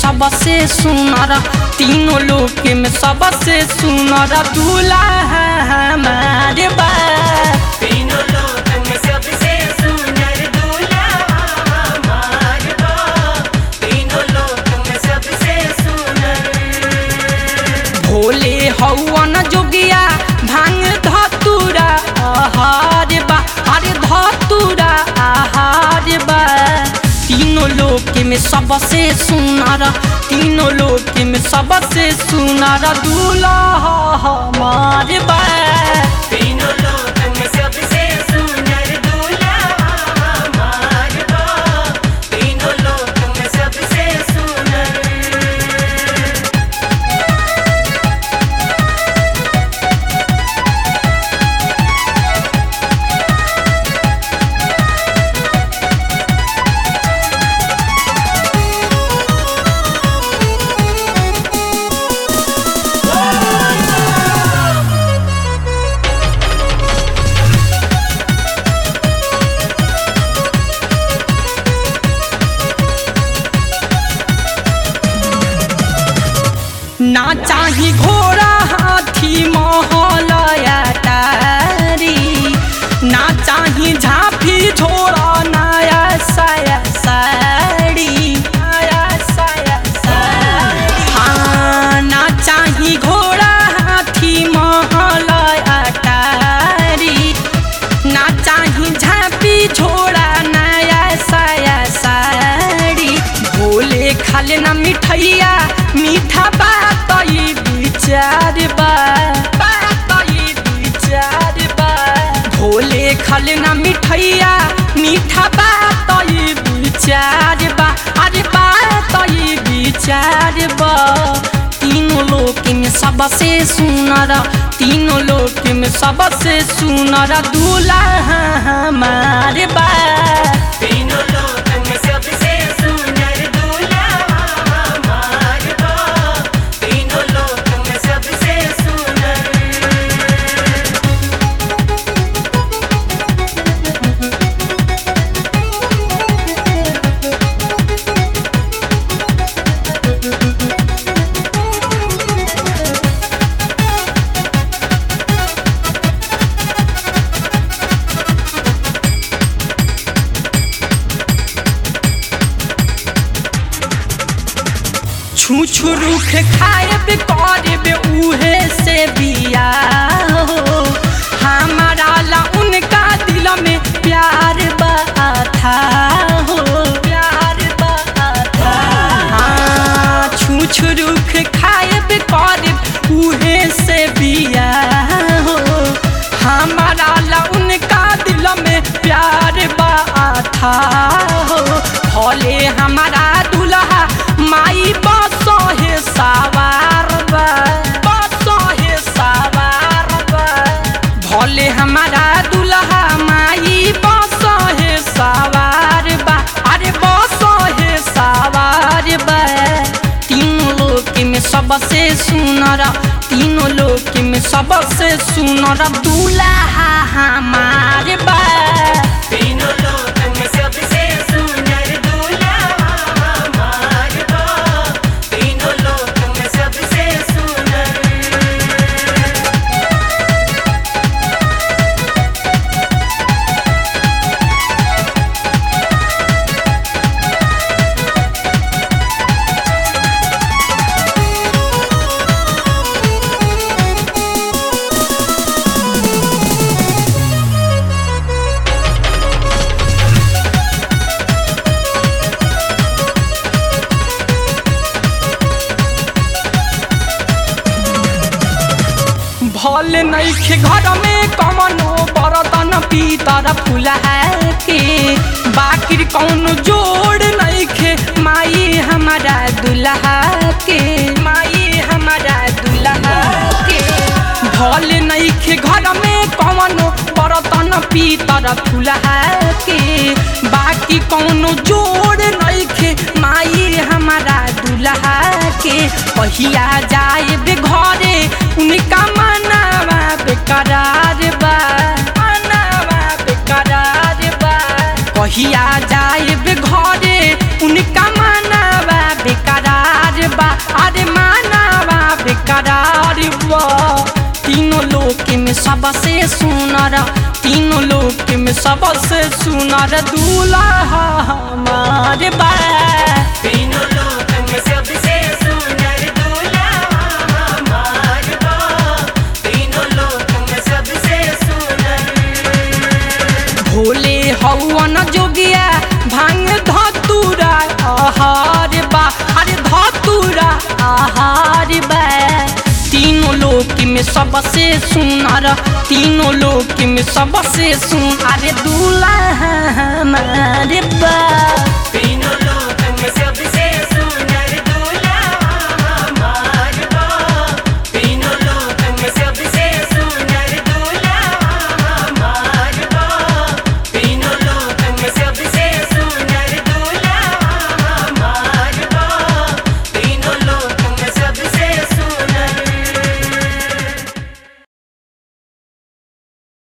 सबसे सुनर तीनों लोक में सबसे सुनर दूल्हा हमारे बा तीनों लोक में सबसे सुंदर दूल्हा हमार बा तीनों लोक में सबसे सुंदर भोले हौवन जोगिया भांग धतुरा आहार बा अरे धतुरा आहार बा तीनों लोक में सबसे सुनर तीनों लोक में सबसे सुनर दूल्हा हमार बा तीनों लोक में सबसे सुंदर दूल्हा हमार बा तीनों लोक में सबसे सुंदर ना चाही घोड़ा हाथी महल अटारी ना चाही झांपी झोड़ा नया साया साड़ी नया साया साड़ी हाँ ना चाही घोड़ा हाथी महल अटारी ना चाही झांपी झोड़ा नया साया साड़ी भोले खाले ना मिठैया मीठा बात ई विचार बा बात ई विचार बा भोले खाले ना मिठैया मीठा बात ई विचार बा अरे बात ई विचार बा तीनों लोक में सबसे सुनर तीनों लोक में सबसे सुनर दूल्हा हमारे बा तीनों लोक में सबसे सुंदर दूल्हा हमार बा तीनों लोक में सबसे सुंदर छू छू रुख खाएब करब उहे से बिया हो हमारा ला उनका दिल में प्यार बाथा हो प्यार बाथा हाँ छू छू रुख खाएब करब उहे से बिया हो हमारा ला उनका दिल में प्यार बाथा हो भले हमारा दुल्हा माई बसहे सवार बा बसहे सवार बा भले हमारा दुल्हा माई बसहे सवार बा अरे बसहे सवार बा तीनों लोक में सबसे सुनर तीनों लोक में सबसे सुनर दूल्हा हमारे बा तीनों लोक में सबसे सुंदर दूल्हा हमार बा तीनों लोक में सबसे सुंदर भल नैखे घर में कमनो बरतन पीतर फुला के बाकिर कौन जोड़ नैखे माई हमारा दुल्हा के माई हमारा दुल्हा के भल नैखे घर में कमनो बरतन पीतर फुला के बाकी कौनो जोड़ नैखे माई हमारा दुल्हा के पहिया जाए बे घरे उनका मनावा बेकरार बा मनावा बेकरार बा कहिया जाए बे घरे उनका मनावा बेकरार अरे मानवा बेकरार बा तीनों लोक में सबसे सुनर तीनों लोक में सबसे सुनर दूल्हा हमार बा तीनों लोक में सबसे सुंदर दूल्हा हमार बा तीनों लोक में सबसे सुंदर भोले हवन जोगिया भांग धतुरा आहार बा अरे धतुरा आहार बा तीनों लोक में सबसे सुनर तीनों लोक में सबसे सुन अरे दूल्हा हमार बा तीनों लोक